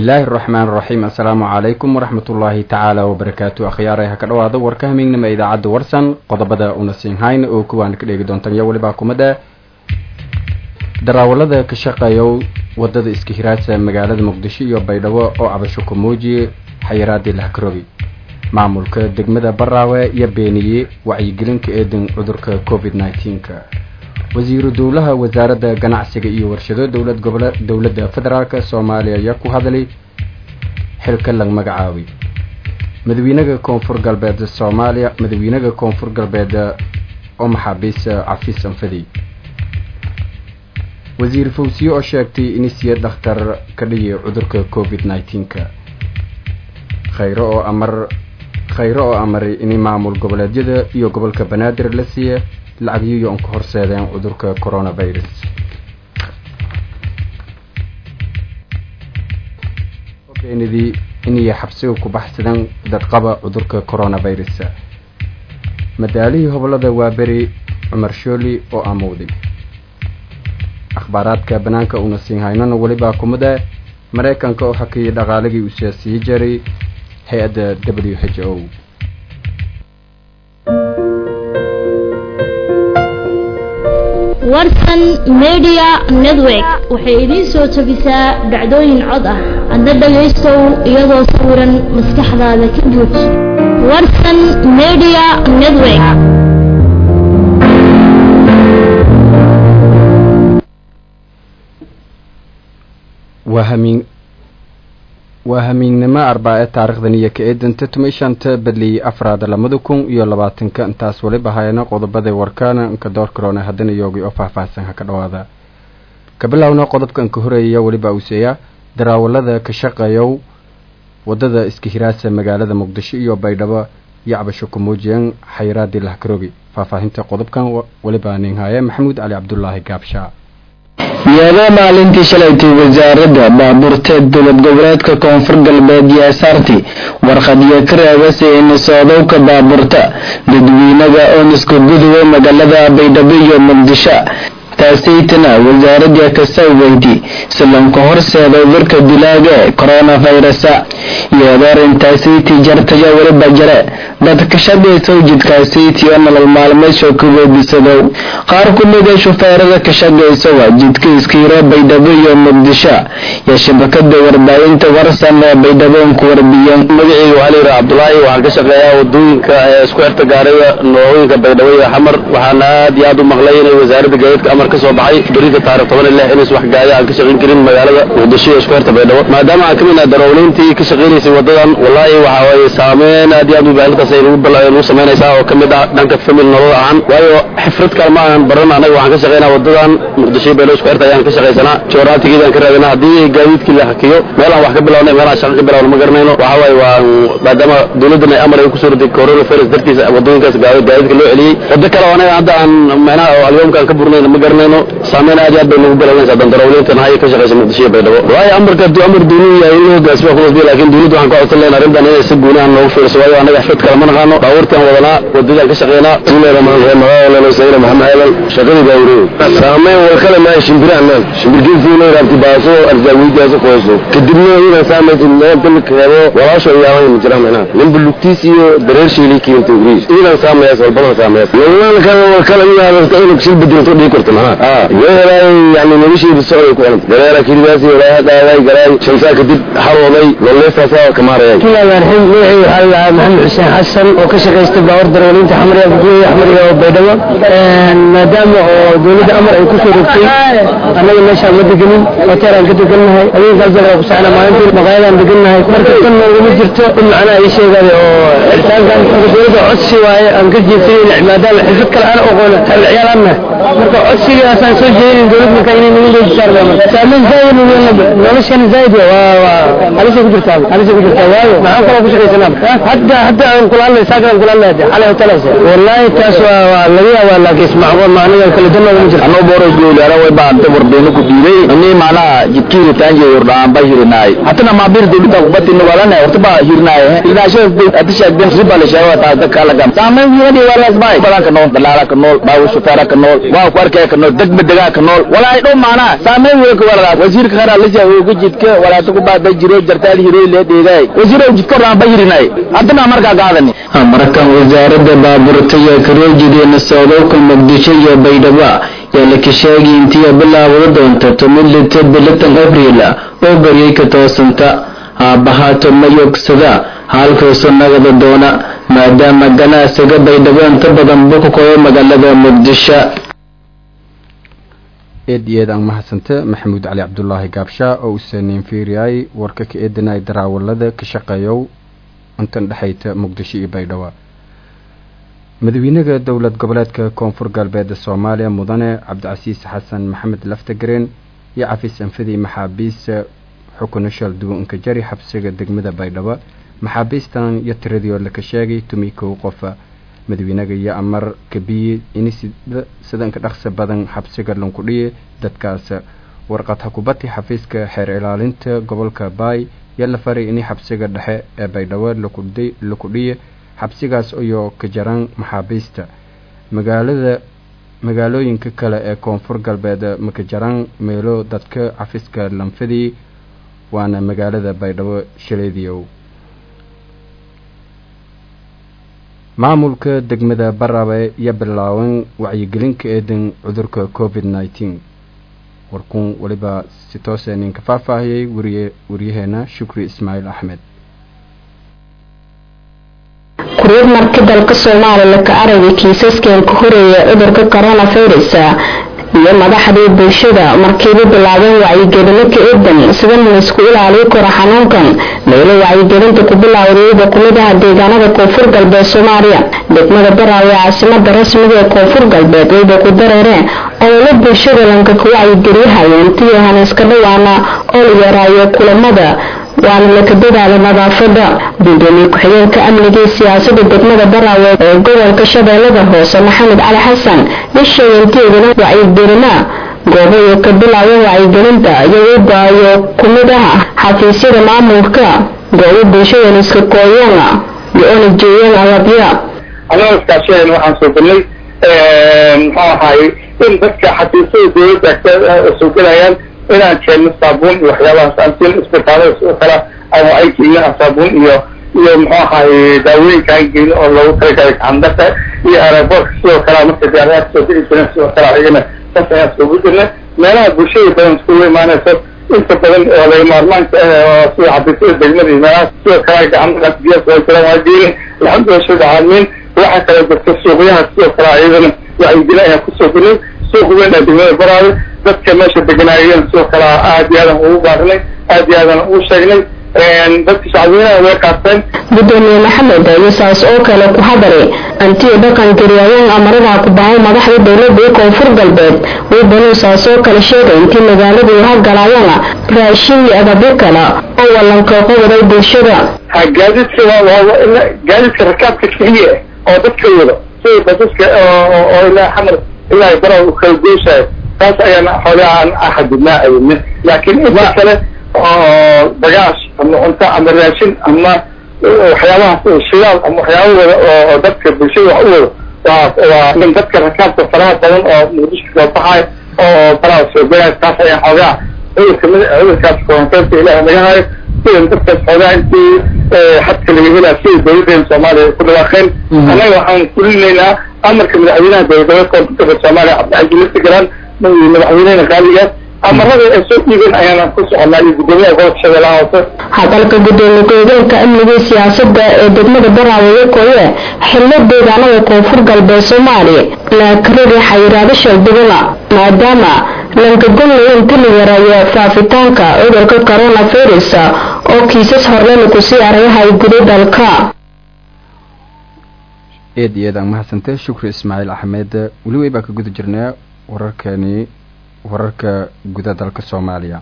bismillaahi araxmaan araxiim assalaamu calaykum waraxmatullaahi tacaala wabarakaatu akhyaaray ha ka dhowaada warka hamiignima idaacadda warsan qodobada una siinhayn oo kuwaan ka dheegi doontan iyo welibaa kumada daraawalada ka shaqeeyo wadada iska hiraasa magaalada muqdisho iyo baydhabo oo cabasho ku muujiye xayiraadii lahkarogi maamulka degmada baraawe iyo beeniyey wacyigelinka eedan cudurka covid nneteen-ka wasiiru dowlaha wasaaradda ganacsiga iyo warshado dowlad gobola dowladda federaalk soomaaliya ayaa ku hadlay xilka lag magacaabay madaxweynaha koonfur galbeed soomaaliya madaxweynaha koonfur galbeed oo maxaabiis cafis anfadi wasiir fawsiye oo sheegtay in siya dhakhtar ka dhiyay cudurka covid nneteen-ka khayro oo amar khayro oo amaray in maamul goboleedyada iyo gobolka banaadir la siiya lacagyiyo on ka horseedeen cudurka coronavirus beenidii inay xabsiga ku baxsadeen dadqaba cudurka coronavirus madaalihii hobolada waa beri cumar shooli oo amowday akhbaaraadka banaanka una siin haynana welibaa kumida maraykanka oo hakiyay dhaqaaligii uu siyaasiyi jaray hay-adda w h o warsan media network waxay idiin soo jebisaa dhacdooyin cod ah adna dhagaystow iyadoo sawiran maskaxdaada ka buuj warsan media network waa hamiin waa hamiinnimo arbaa-e taarikhdan iyo ka eedanta tumay shanta badliyey afraad labada kun iyo labaatanka intaas weliba hayana qodobada warkaana inka door karoona haddana yoogi oo faahfaahsan ha ka dhawaada ka bilowna qodobka inka horeeyaya weliba uuseeya daraawalada ka shaqeeyow wadada iska hiraasa magaalada muqdisho iyo baydhabo iyo cabasho ku muujiyeen xayiraadii lahkarogi faahfaahinta qodobkan weliba ninhaaye maxamuud cali cabdulaahi gaabshaa iyadoo maalintii shalaytay wasaaradda baabuurta dowlad goboleedka koonfur galbeed iyo asaarti warqadiyo ka reebasay inisoodowka baabuurta dadweynaga ooniska guduwa magaalada baydhabo iyo muqdisho taasaytana wasaaradda kasawgeyti silanka horseeda cudurka dilaaga ee coronavirusa iyadoo arrintaasaytii jartayo weliba jare dadka shaqaysow jidkaasayti oo nolol maalmeedshoo ka weedisadow qaar ku mida shufeerada ka shaqaysowa jidka iskiiro baydhabo iyo muqdisho iyo shabakada warbaahinta warsan ee baydhabo ku warbiyeen magaceyga waxaa layidhaha cabdulaahi waxaan ka shaqeeyaa wadooyinka ee isku xirta gaariga noocooyinka baydhabo iyo xamar waxaana aad iyo aad u maqlay inay wasaaradda gaadiidka amar ka soo baxay berita taarikh toban iyo lix inays wax gaaya aan ka shaqayn karin magaalada muqdisho iyo isku xirta baydhabo maadaama aan ka mid nahay darawliintii ka shaqaynaysay wadadan wallaahi waxa waaye saameyn aad iyo aad u baahintaas ay nagu samaynaysaa oo ka mid ah dhanka famil nolol ahaan waayo xifrad kale ma aan baran anaga waxaan ka shaqaynaa wadadan muqdisho iyo baydhabo isku xirta ayaan ka shaqaysanaa jooraatigeedaan ka raadinaa haddii gaadiidkii la hakiyo meelaan wax ka bilawnay meelaan shaqa ka bilawna ma garanayno waxa waaye waa maadaama dowladdan ay amar ay kusoo riday coronavirus dartiisa wadooyinkaas gaadiidka loo celiyey wado kale oo anaga hadda aan micnaha oo alyoomkaan ka burnayna ma garanayno saameyn aad iyo aad bay nagu galanaysaa dandarawliinta nahay ka shaqaysa muqdisho iyo baydhabo waayo amarka hadduu amar duunuu yahay in loo hogaasimo kumasbiya laakiin dowladda waxaan ka codsan lahayn arrintan inay si guuni aan noogu fiirso waayo anaga xifad kale ma naqaano baabuurtaan wadanaa wadadaan ka shaqeynaa bismillahirrahmanirrahim maxamed aadan shaqadii baawureey saameyn walkale maa shimbirahnan shimbirgeedkiina raabti baaso arzaawiydaas qoyso kadibna inaan saamaysid meel dalka hebo walaasho iyaamay ma jiraan macnaha ninba lugtiis iyo dareer sheelii keenta ugriis inaan saamayaas walbadan saamayaas walaalkan walkale inaadanta inuu shil bedelto dhigi karto macnaha yeelay yani nolosheeda socday ku xiranta dareera kiridaasi walaaha dhaaday garaay shansaa kadib xarooday nololeestaasa kamaarayay bismillahirrahmanirrahim magacayga waxaa la dhahaa maxamed xuseen xasan oo ka shaqaysta baawar darawaliinta xamriya buguya xamriya oo baydhabo maadaama oo dowladda amar ay kusoo rogtay annaga meeshaan ma degenin hoteelaan ka degannahay habeenka aljaraa ku socnaa maalintii maqaayadaan degannahay marka tan noogama jirto in macnaha ii sheegaayo oo xiritaankan marka dowladda codsi waaye aan ka jeedsanin maadaama xirfad kale aan aqoona ciyaal anna marka codsigaasaan soo jeedin dowlad marka inay nagu leejisaarba saameyn zaa'id noloshana zaa'id waa waa halisa ku jirtaa halisa ku jirtaa waayo maxaan kaloo ku shaqaysanaa hadda hadda aan kula hadlay saakan kula hadlay xalay hotelaysa wallahi taas waa waa laga yaabaa laakiin ismacqo maaniga kala danooda ma jirto anoo boros goolaara way baanta warbeeno ku diiday ani macnaha jidkiina taanje yordhaan ba hirinaay hatana maabir dowladda kubati nugalana horta ba hirinaay hirinaasho atisha den riba la sheego taa dadka la gam saameyn yadi wala asbay badan ka nool dalaala ka nool baawu shufeera ka nool waa ku arkay ka nool degma degaa ka nool walaa dhow macnaha saameyn way ka wala wasiirka khara la jaa ugu jidka walaa ku baada jiro jartaal hiroy lee dheegaay wasiirow jidka raanba yirinay haddana markaa qaadani markan wasaaradda baabuurta iyo karoojideenna socdowka muqdisho iyo baydhabo yaa la kasheegay intii bilaabada doonta tumid lito bilitan abriil oo baryay ka toosanta aabahaato ma yogsada halkaasu nagada doona maadaama ganacsiga baydhabo inta badan buu ku koyo magaalada muqdisho eed iyo eed aan mahadsanta maxamuud cali cabdulaahi gaabshaa oo usaneyn fiiriyay warka ka eedanay daraawalada ka shaqeeyow intan dhexayta muqdisho iyo baydhabo madaxweynaha dowlad goboleedka koonfur galbeed soomaaliya mudane cabdicasiis xasan maxamed laftagareen iyo cafis anfadii maxaabiista xukuna shal duwanka jari xabsiga degmada baydhabo maxaabiistan iyo tiradii oo laka sheegay tumi kow qofa madaxweynaga iyo amar kabiye ini sidanka dhaqsa badan xabsiga lankudhiye dadkaas warqad hakubati xafiiska xeer ilaalinta gobolka baay yaa la faray ini xabsiga dhexe ee baydhabo lakudhiye xabsigaas ayoo ka jaraan maxaabiista magaalada magaalooyinka kale ee koonfur galbeed maka jaraan meelo dadka xafiiska lanfadii waana magaalada baydhabo shaleediyow maamulka degmada barabe iyo bilaaban wacyigelinka eedan cudurka covid nneteen warkuun weliba si toose ninka faahfaahiyey wariye waryaheena shukri ismaaciil axmed kuryad marka dalka soomaaliya ka aragay kiisaskan ka horeeya cudurka coronavirus iyo madaxdii bulshada markiiba bilaabeen wacyigelino ka eedan sida laysku ilaaliyo karo xanuunkan meelo wacyigelinta ku bilaawdayada kumid ah deegaanada koonfur galbeed soomaaliya degmada baraawe ee caasimada rasmiga ee koonfur galbeed wayba ku dareereen ololo bulshada lanka ka wacyigeliyahayo intii ahan iska dhawaana oo la yaraayo kulamada waana laka dadaala nadaafada gudoomiye ku-xigeenka amniga iyo siyaasada degmada baraawe ee gobolka shabeellada hoose maxamed cali xasan bisheega inteedana wacyigelina goobayo ka bilaaba wacyigelinta iyagoo baayo kumid ah xafiisyada maamulka goobo bulshadan iska kooyana iyo ona jeeyeen alabya annaga iskaashadan waxaan soo galnay muxuu ahaay in dadka xafiisyada dowladda soo gelayaan inaan keenno saabuun iyo waxyaabahaas aan siin isbitaalada sidoo kale aan wacay gelino saabuun iyo iyo muxuu ahaay daawooyinka aan gelino oo loogu talagalay gacandarka iyo aeroboortka sidoo kale marka diyaaradaha kasoo degi jireen sidoo kale ayagana saas ayaan soogu jirnay meelaha bulshada badan iskugu imaanayso inta badan oo laga maarmaanka ah sida xafiisyada degmada iyo meelahaas sidoo kale gacandarkaas biyaha soo jiraan waa geeni alxamdulilah shada caalamiin waxaa kale dadka suuqyaha sidoo kale ayadana wacyigelin ayaan kusoo gelnay suuq weyn ee degmada baraawe dadka meesha deganaayeen sidoo kale aad iyo aadan ugu baarinay aad iyo aadan ugu sheegnay dadka shacbiyanaha way qaasteen gudoomiye maxamed iyo saas oo kale ku hadalay antiyo dhaqan gariyaayeen amaradaha ku bahay madaxda dowladda iyo koonfur galbeed waybanuu saas oo kale sheegay intii magaalada iyo hagalaayana raashin iyo adabyo kale oo wallankooqa waday bulshada gaadiidka gaadiidka rakaabka keliya oo dadka wado sida basaska oo ilaa xamar ilaa bara u kala goyshayo taas ayaan xoolaha aan axadidnaa ayadne laakiin inta kale oo bagaash ama cunto ama raashin ama waxyaabahaas shidaal ama waxyaaba wada oo dadka bulshada wax u wado waa waa in dadka rakaabka faraha badan oo muqdisho soo baxayo oo faraha soo gelayo taas ayaan xoogaa cudurka cudurkaas koronteynta ilaah naga hayo sidan dadkaas xoogaa intii xadka laga helaa sida dowladdeena soomaaliya ay ku dhawaaqeen annaga waxaan fulinaynaa amarka madaxweynaha dowladda koonfurta soomaaliya cabdicasiis laftigaran madaxweynehena qaaligaas amarada ay soo dhiibeen ayaana ku soconaa iyo guddoomiyaha gobolka shabeellaha hoose hadalka gudoomiye ku-xigeenka amniga iyo siyaasada ee degmada baraawe koye xillo deegaanada koonfur galbeed soomaaliya laakarari xayiraado shaldhigana maadaama lankagonlaya inta la yareeyo faafitaanka cudurka coronavirus oo kiisas horlena kusii aragahay guda dalka eed iyo eed aan mahadsantay shukri ismaaciil axmed weli wey baa ka guda jirnaa wararkani wararka guda dalka soomaaliya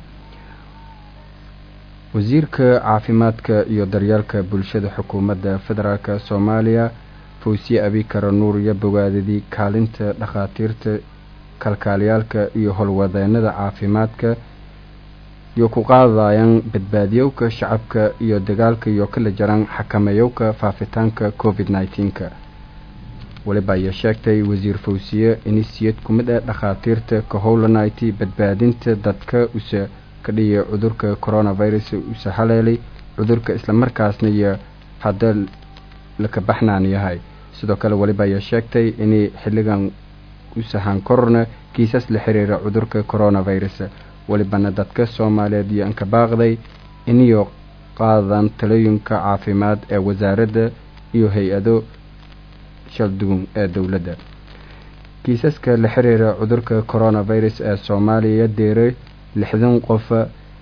wasiirka caafimaadka iyo daryeelka bulshada xukuumadda federaalk soomaaliya fawsiye abikara nuur iyo bogaadadii kaalinta dhakhaatiirta kalkaalyaalka iyo howlwadeenada caafimaadka iyo ku qaadayaan badbaadiyowka shacabka iyo dagaalka iyo kala jaraan xakameeyowka faafitaanka covid nneteen-ka weliba ayaa sheegtay wasiir fawsiye inisiyad ku mid ah dhakhaatiirta ka howlanaytay badbaadinta dadka use ka dhiyay cudurka coronavirus usa haleelay cudurka islamarkaasna iyo hadda laka baxnaan yahay sidoo kale weliba ayaa sheegtay inay xilligan u sahaan kororna kiisas la xiriira cudurka coronavirus welibana dadka soomaaliyeed iyo anka baaqday iniyo qaadan talooyinka caafimaad ee wasaaradda iyo hay-ado shaldugun ee dowladda kiisaska la xiriira cudurka coronavirus ee soomaaliya deeray lixdan qof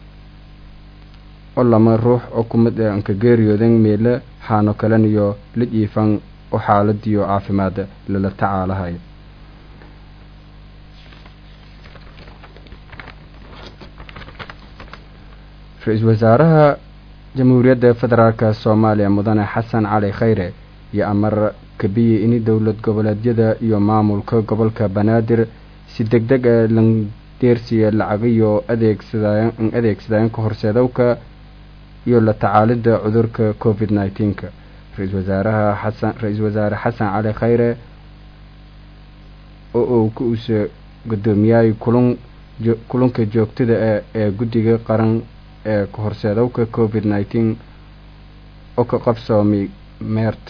oo lama ruux oo kumid ee anka geeriyoodan meele haano kalen iyo la jiifan oo xaaladiyo caafimaad lala tacaalahay ra-iisul wasaaraha jamhuuriyadda federaalk soomaaliya mudane xasan cali khayre iyo amar kabiyey ini dowlad goboleedyada iyo maamulka gobolka banaadir si deg deg a landeersiya lacagayo adeegsadaa adeegsadaayanka horseedowka iyo la tacaalida cudurka covid nneteen-ka ra-iisul wasaaraha xasan ra-iisul wasaare xasan cali khayre oo uu ka usa guddoomiyahay kulun kulunka joogtada e ee guddiga qaran ee kahorseedowka covid nneteen oo ka qabsoomay meert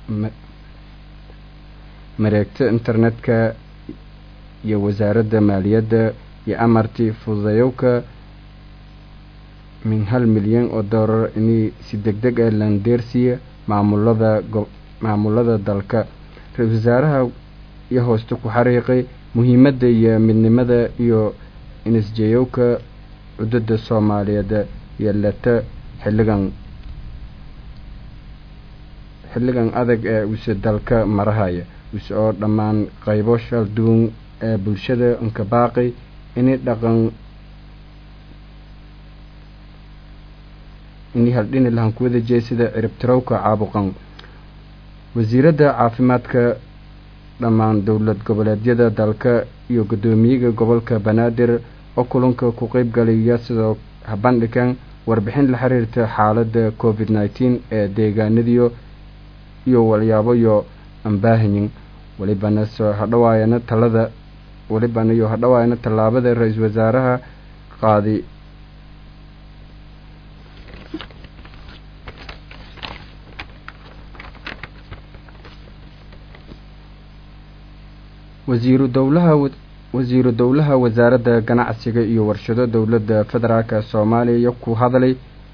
mareegta internetka iyo wasaaradda maaliyadda iyo amartii fududayowka min hal milyan oo doolar inay si deg deg ah landeersiya maamulada maamulada dalka ra-iisul wasaaraha iyo hooste ku xariiqay muhiimadda iyo midnimada iyo inisjeyowka cudada soomaaliyeed iyo leta xilligan xilligan adag ee use dalka marahaya use oo dhammaan qaybo shalduun ee bulshada inka baaqi inay dhaqan inay haldhini lahan kuwada jee sida ciribtirowka caabuqan wasiiradda caafimaadka dhammaan dowlad goboleedyada dalka iyo guddoomiyaga gobolka banaadir oo kulanka ku qeyb galaya sidoo habandhigan warbixin la xiriirta xaaladda covid nneteen ee deegaanadiyo iyo walyaabo iyo ambaahanyin welibana soo hadhawaayana talada welibana iyo hadhawaayana tallaabada ra-iisul wasaaraha qaadi wasiiru dowlaha wasiiru dowlaha wasaaradda ganacsiga iyo warshado dowladda federaalk soomaaliya ku hadlay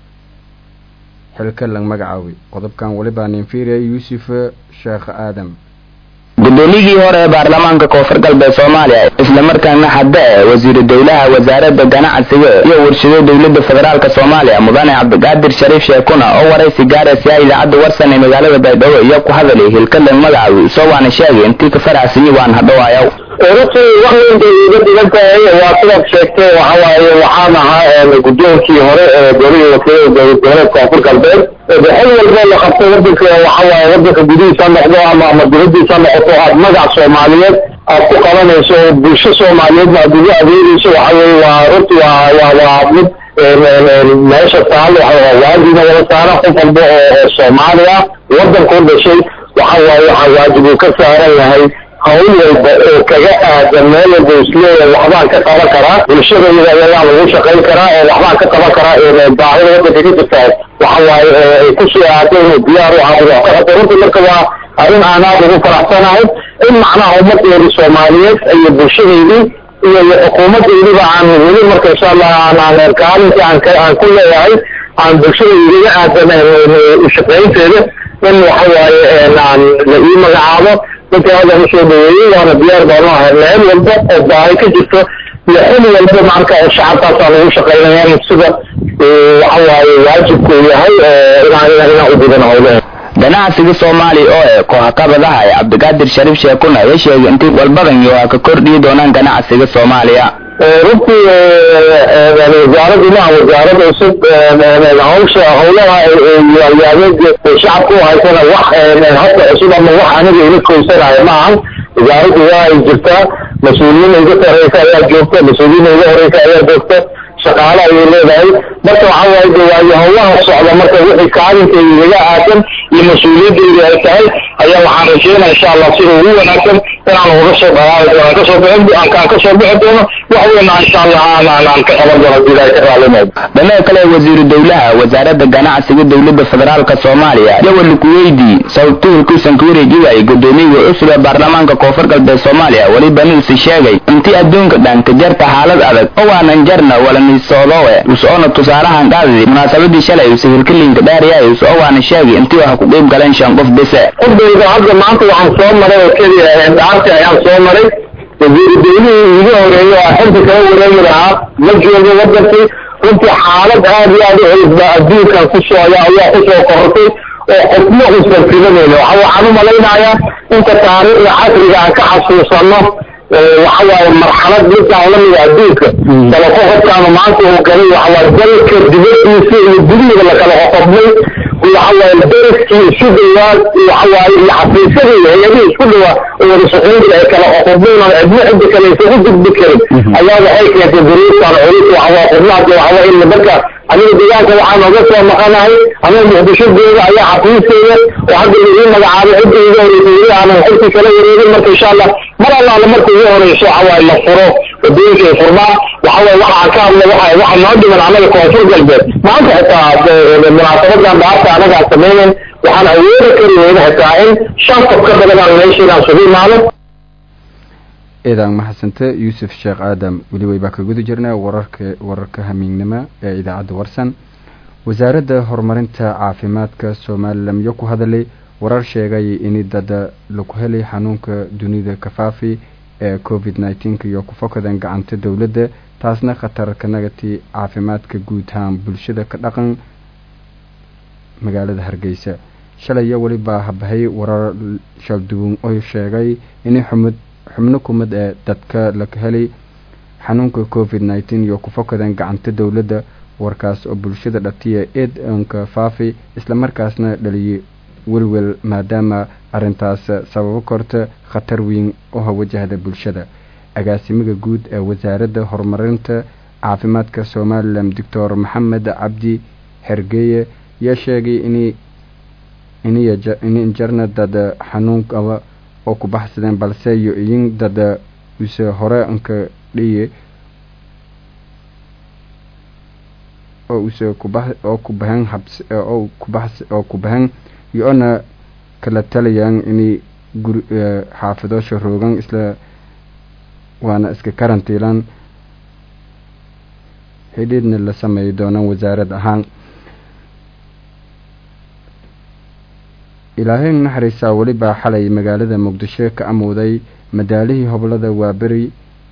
xilka lang magacaaway qodobkan welibaa ninfiria yuusuf sheekh aadam guddoomiyigii hore ee baarlamaanka koonfur galbeed soomaaliya islamarkaana hadda e wasiiru dowlaha wasaaradda ganacsiga iyo warshado dowladda federaalk soomaaliya mudane cabdiqaadir shariif sheekuna oo waraysi gaaraysa idaacadda warsan ee magaalada baydhabo iyo ku hadalay hilkalang magacawi isoo waana sheegay intii ka faraxsanyi waan hadhowaayaw runtii wax weyn bay iga dhigan tahay waa sidaad sheegtay waxa waaye waxaan ahaa guddoonkii hore ee golihii wakiilada dowlad goboleed koonfur galbeed xil walba la qabto wadanka waxa waaye wadanka gudihiisa noqdo ama ama dibadiisa noqoto aad magac soomaaliyeed aad ku qabanayso oo bulsho soomaaliyeedna aad ugu adeegayso waxa weye waa runtii waa waa waa mid meesha taal waajibna wada saara qof walba oo soomaaliya wadanka u dhashay waxa waaye waxaa waajib uu ka saaran yahay hawl walba oo kaga aadan meel walba isleeyahay waxbaan ka qaban karaa bulshadayda ayagaa lagu shaqayn karaa oo waxbaan ka qaban karaa baahida wadanka ka jirtaa waxa waaye ay ku soo aado inuu diyaar u ahaado wax ka qabto runtii marka waa arrin aan aad ugu faraxsanahay in macnaha ummadeedi soomaaliyeed iyo bulshadeydii iyo iyo xukuumadeydiba aan weli marka insha allah aan kaalintii aan aan ku leeyahay aan bulshada igaga aadan ushaqaynteeda in waxa waaye aan la ii magacaabo dadka hadda usoo dhaweeyey waana diyaar baanu ahay meel walba oo baahi ka jirto iyo xil walba marka oo shacabkaasaa lagu shaqaynaya in sida waxa waaye waajibku yahay inaan inaan u gudan howlehe ganacsiga soomaaliya oo ee kooxaqabadaha ee cabdiqaadir shariif sheekuna ayaa sheegay intii walbadan iyo waa ka kordhiyi doonaan ganacsiga soomaaliya runtii wasaaraddu maaha wasaarad cusub hawsha howlaha yaalyaaleed shacabka u haysana wax hadda cusub ama wax aniga ila koysanayo maahan wasaaraddu waa ay jirtaa mas-uuliyiin iga sareysa ayaa joogta mas-uuliyiin iga horeysa ayaa joogta shaqaale ayay leedahay marka waxa waaye de waayo howlaha socda marka wixii kaalinkeeda igaga aadan iyo mas-uuliyaddeeda ay tahay ayaa waxaan rajeynaya insha allah sida ugu wanaagsan inaan uga soo dhalaali aan kasoo bixin aan kasoo bixi doono wax weyna insha allah aan aan aan ka qaban doono hadii ilaahay ka raalimayo dhinaca kale wasiiru dowlaha wasaaradda ganacsiga dowladda federaalka soomaaliya yawal kuweydii sababtuhulkuusan ka wareegi waayey gudoomiyaha cusub ee baarlamaanka koonfur galbeed soomaaliya weliba nuusi sheegay intii adduunka dhan ka jarta xaalad adag oo waanan jarna walaniisoodowe us-oona tusaalahan qaadadi munaasabadii shalay use hirkalinka dhaariyay us-oo waana sheegay intii waxa ku qeyb galeen shan qof bese qofdayda hadda maanta waxaan soo maray oo keliya dhaarti ayaan soo maray wasiiru dowlihii iiga horeeyey oo xilka kala wareegi lahaa ma joogo wadankii runtii xaalad aad iyo aad u culus baa adduunkan ku socda ayaa kusoo korortay oo qofna uusan filanayno waxa waxaan u malaynayaa inta taariikhda casriga aan ka xasuusano waxa waaye marxalad midkaan lamida adduunka kala qoqobkaanu maanta uu galay waxawaaye dalka dibadiisa iyo gudihiida lakala qoqobnay waxawaaye dariskii isu dhawaa waxawaaye iyo xafiisyadii iyo hay-adihii isku dhawaa oo wada shaqaynta ay kala qoqobnayn oo cidna cidda kale aysan u gudbi karin ayaa waxay keentay duruuftaan culus waxawaa qubnaadka waxawaa in marka aniga deegaanka waxaan oga soo maqanahay aniga muqdisho gooda ayaa xafiiskeyga oo hadda lagu magacaabay cidda iga horeysay weli aanan xilkii kala wareegin marka insha allah mar allaala marka ugu horeyso waxawaaye la furo wadooyinka ay furmaan waxawaaye waxaan ka hadla waxa waxa noo dhiman anaga koonfur galbeed maanta xitaa munaasabadan dhaarta anaga aan samaynayn waxaan awoodi kari weyna xitaa in shan qof ka badan aan meesha inaan sugu imaano eedaan maxasante yuusuf sheekh aadam weli waybaa ka guda jirnaa wararka wararka hamiignimo ee idaacadda warsan wasaaradda horumarinta caafimaadka somalilan iyo ku hadalay warar sheegay in dada lagu helay xanuunka dunida kafaafi ee covid nneteen-ka iyo ku fokadan gacanta dowladda taasna khatar ka nagati caafimaadka guud ahaan bulshada ka dhaqan magaalada hargeysa shalay iyo welibaa habahay warar shalduwan oo sheegay in xumud xubno kumid ee dadka laga helay xanuunka covid nneteen iyo ku fokadan gacanta dowladda warkaas oo bulshada dhatiya eed anka faafi islamarkaasna dhaliyay welwel maadaama arrintaas sababo korta khatar weyn oo wajahda bulshada agaasimiga guud ee wasaaradda horumarinta caafimaadka somalilan doctor maxamed cabdi xergeeye yaa sheegay in in jarna dad xanuun qaba oo ku baxsadeen balse iyo iyin dada use hore anka dhiye oo use kubax oo ku bahan habs oo kubax oo ku bahan iyo-ona kala talayaan inay guri xaafidoosha roogan isla waana iska karantiilan xidhiidhna la sameeyi doonaan wasaarad ahaan ilaahay naxariisaa welibaa xalay magaalada muqdisho ka amowday madaalihii hoblada waaberi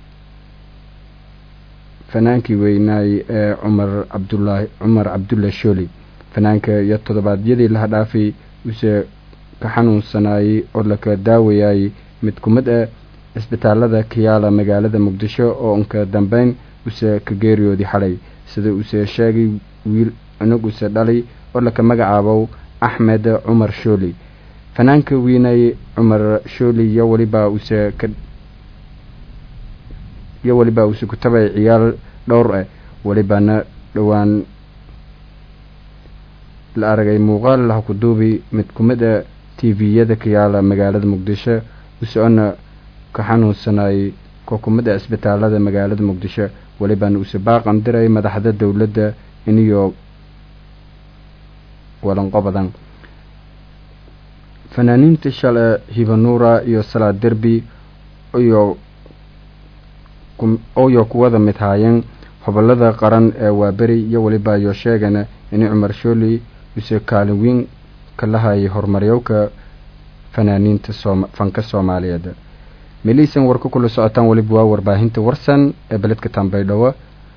fanaankii weynaay ee cumar cabdulaahi cumar cabdulla shooli fanaanka iyo toddobaadyadii laha dhaafay use ka xanuunsanaayey oo laka daawayay mid kumid ah cisbitaalada kayaala magaalada muqdisho oo unka dambeyn use ka geeriyoodii xalay sida use sheegay wiil cunug use dhalay oo laka magacaabo axmed cumar shooli fanaanka weynay cumar shooli iyo welibaa use ka iyo welibaa use ku tabay ciyaal dhowr ah welibana dhowaan la aragay muuqaal laha ku duubi mid kumid a t v-yada ka yaala magaalada muqdisho use-ona ka xanuunsanayay ko kumid a isbitaalada magaalada muqdisho welibana use baaqan diray madaxda dowladda iniyo walanqo badan fanaaniinta shale hibanuura iyo salaad derbi iyo oyo kuwada mid haayeen hobolada qaran ee waaberi iyo weliba iyo sheegana in cumar shooli use kaalin weyn ka lahayay horumaryowka fanaaniinta soom fanka soomaaliyeed meliisan war ku kula socotaan weliba waa warbaahinta warsan ee beledka tambaydhawo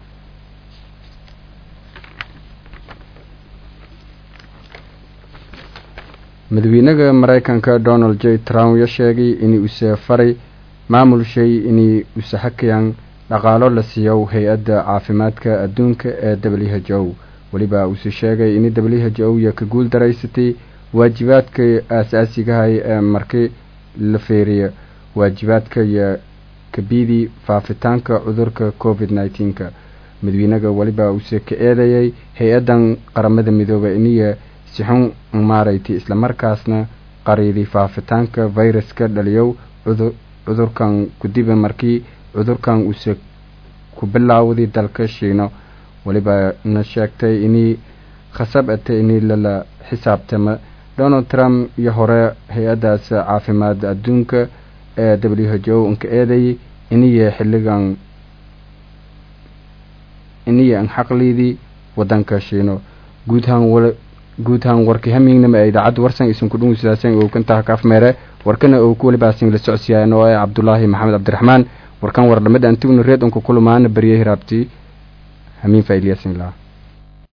madaxweynaha mareykanka donald j trump ya sheegay in use faray maamul shay inay use hakayaan dhaqaalo la siiyo hay-adda caafimaadka adduunka ee w h o weliba use sheegay in w h o iyo ka guul daraysatay waajibaadka aasaasigahay ee markii la feeriya waajibaadka iyo kabidii faafitaanka cudurka covid nneteen-ka madaxweynaha weliba use ka eedayay hay-addan qaramada midoobay iniya sixun maaraytay islamarkaasna qariiday faafitaanka viruska dhaliyow cudurkan kudiba markii cudurkan uuse ku bilaawday dalka shiino weliba na sheegtay inay khasab atay inay lala xisaabtama donald trump iyo hore hay-addaas caafimaad adduunka ee w h o inka eedayay iniya xilligan iniya an xaqliidii wadanka shiino guudhaan guudhaan warkii hamiignama ee idaacadda warsan isunku dhungisaaseen oo kantaha kaafmeere warkana oo ku walibaasin la socodsiiyaan oo ah cabdulaahi maxamed cabdiraxmaan warkan war dhamada antiguna reed unka kulumaana baryay hiraabtii hamiin faa'iiliyaasin laha